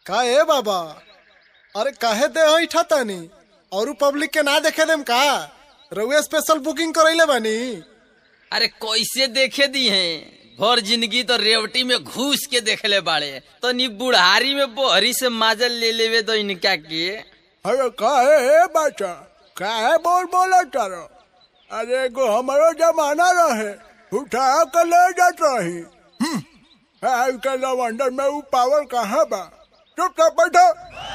का ए बाबा अरे काहे दे ऐठा तानी और पब्लिक के ना देखे देम का रउए स्पेशल बुकिंग करैले बानी अरे कैसे देखे दी हैं भर जिंदगी तो रेवटी में घुस के देखले बाड़े तो नी बुढ़ारी में बोहरी से माजल ले लेवे तो इनका के अरे काहे हे बच्चा काहे बोल बोला तारो अरे एगो हमारो जमाना रहे उठा के ले जात रही हम्म, आज के लवंडर में वो पावर कहाँ बा चुपचाप बैठो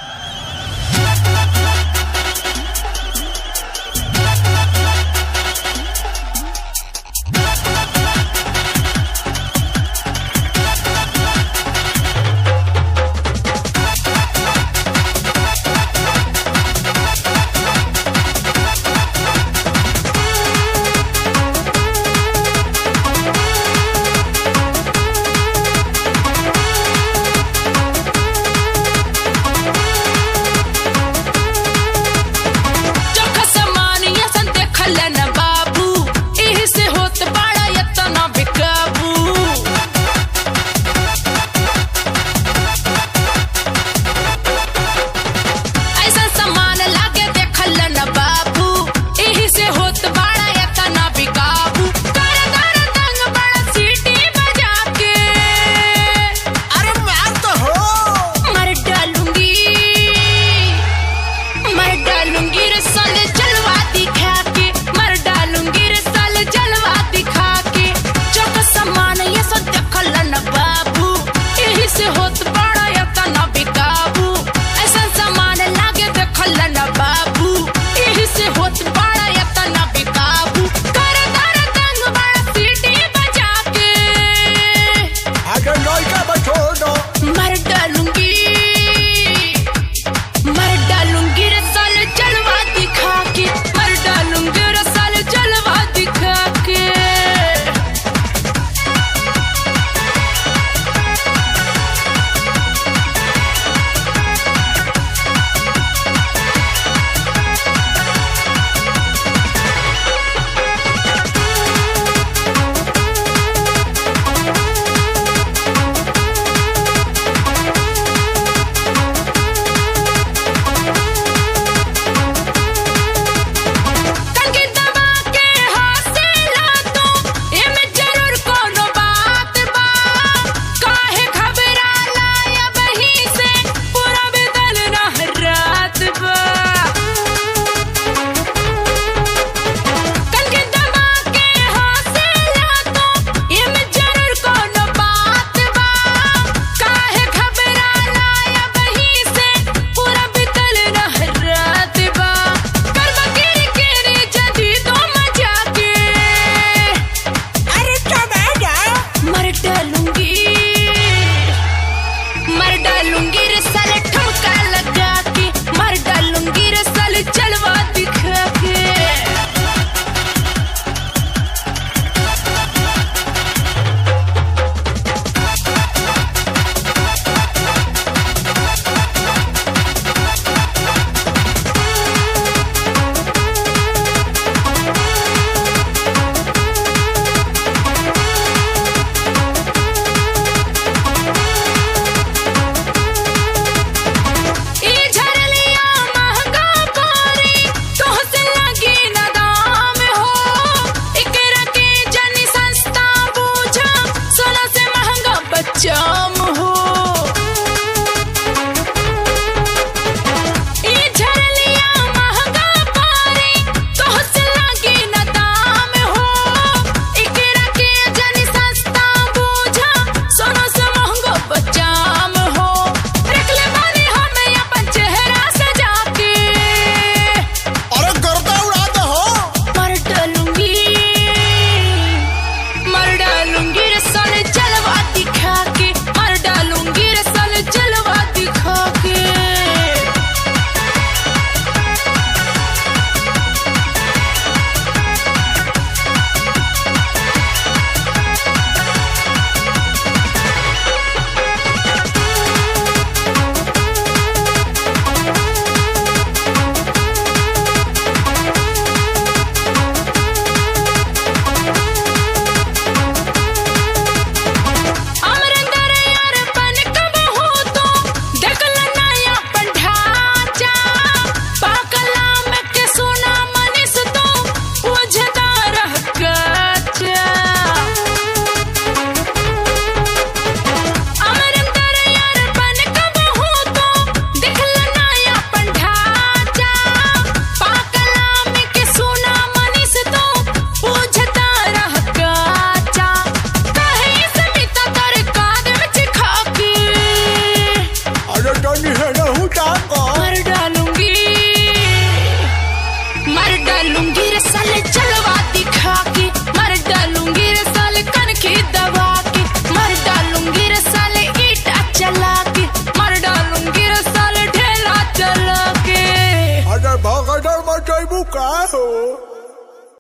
चोखा समान यसन देखल न बाबू एही से होत बड़ा यतना बेकाबू ऐसा समान लागे देखल न बाबू एही से होत बड़ा यतना बेकाबू कर कर तंग बड़ा सीटी बजा के अरे मार तो हो मर डालूंगी मर डालूंगी रे साले जलवा दिखा के मर डालूंगी रे साले जलवा दिखा के चौक समान ये सब देखल न बाबू यही से होत बड़ा यतना बेकाबू ऐसा समान लागे देखल न बाबू यही से होत बड़ा यतना बेकाबू कर कर तंग बड़ा सीटी बजा के आगे लड़का बैठो दो मर डालूंगी मर डालूंगी रे साले जलवा दिखा के मर डालूंगी रे साले जलवा दिखा के कंगी दबा के हौसला तू एमे जरूर कोनो बात बा काहे घबराला या बही से पूरा बदल ना रात बा कंगी दबा के हौसला तू एमे जरूर कोनो बात बा काहे घबराला या बही से पूरा बदल ना रात बा करवा गिरी गिरी जदी तो मजा के अरे टमाटा मर डालूंगी मर डालूंगी रे साले ठुमका